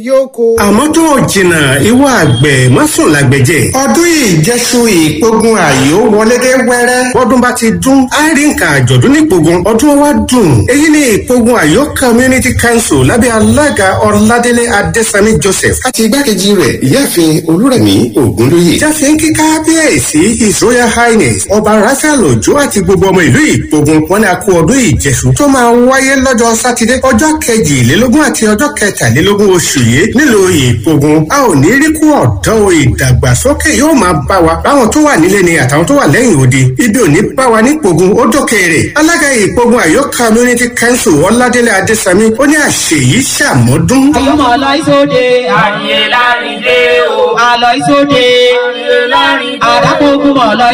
yókò. àmọ́ tó o jìnnà ìwọ àgbẹ̀ má sùn lágbẹ̀jẹ̀. ọdún ìjẹsù ìpogun àyò wọlé dé wẹ́rẹ́. bọ́dún bá ti dún á rí nǹkan àjọ̀dún nípogun ọdún wa dùn. èyí ni ìpogun àyò community council lábẹ́ alága ọ̀làdélé adésami joseph. àti igbákejì rẹ̀ ìyáàfin olúrẹ̀mí ògúnlóye. jáfe ń kí kábíyèsí his royal highness ọba raphael ojo àti gbogbo ọmọ ìlú ìpogun wọn ni a kú ọdún ìjẹsù tó máa wáyé lọ́jọ́ sátidé ọjọ́ kejìlélógún àti ọjọ́ kẹtàlélógún oṣù yìí nílùú ìpogun a ò ní rí kú ọ̀dọ́ ìdàgbàsókè yóò máa bá wa báwọn tó wà nílé ni àtàwọn tó wà lẹ́yìn odi ibi ò ní bá wa nípogun ó dókèrè alága ìpogun àyọ community council ọládélé adésami ó ní àṣeyí ṣàmọ́dún. ọmọ ọlọ́ìsóde àyè lárídé o àlọ́ìsóde àyè lárídé o àdàpọ̀gùn ọlọ́